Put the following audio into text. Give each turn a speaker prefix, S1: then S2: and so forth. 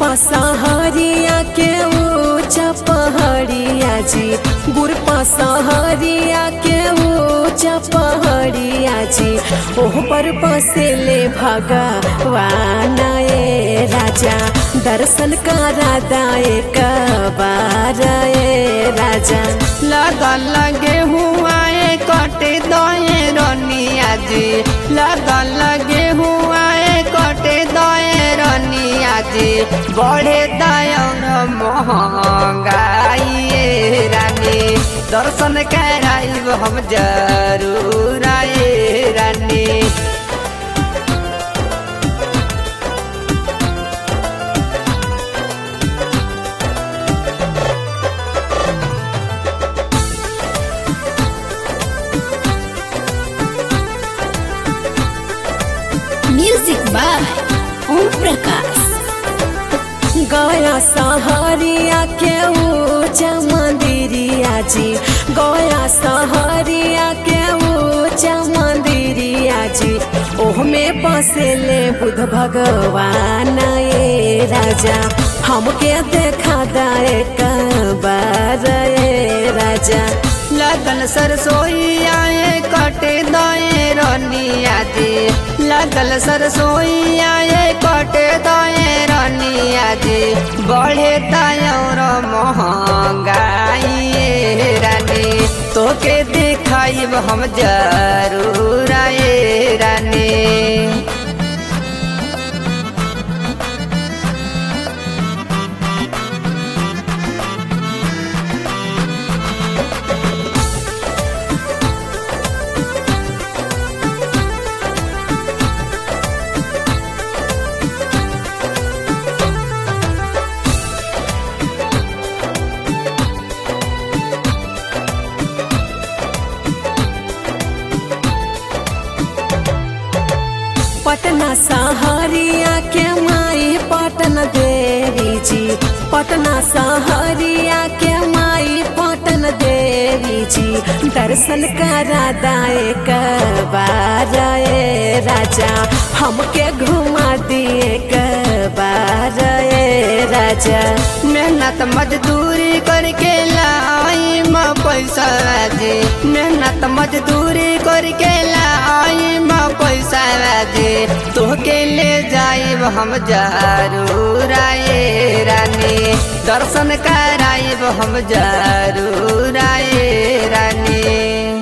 S1: पसहरिया के ऊंचा पहाड़िया जी गुर पसहरिया के ऊंचा पहाड़िया जी ओह पर बसेले भगवान ए राजा दर्शन करा दाए कबार ए राजा
S2: लगन लगे हुआ है कटे दए रनिया जी लगन लगे हुआ है कटे दए रनिया जी बढ़े दयन महंगाई ए रानी दर्शन कराइब हम जरूर आए रानी
S3: म्यूजिक बाय ओम प्रकाश
S1: गया सहरिया के ऊंचा मंदिरिया जी गया सहरिया के ऊंचा मंदिरिया जी ओह में बसेले बुध भगवान ए राजा हमके देखा दाए कबार ए राजा
S2: लगन सरसोईया ए कटे दए रनिया जी लगल सरसोईया ए कटे दए रनिया जी बढ़े दयर महंगाई ए रानी तोके दिखाइब हम जरूर आए रानी
S1: पटना सहरिया के माई पटन देवी जी पटना सहरिया के माई पटन देवी जी दर्शन करा दाए कबार ए राजा हमके घुमा दिए कबार ए राजा
S2: मेहनत मजदूरी करके लाई माँ पैसा दे मेहनत मजदूरी करके लाई माँ पैसा दे तोहके ले जाइब हम जरूर आए रानी दर्शन कराइब हम जरूर आए रानी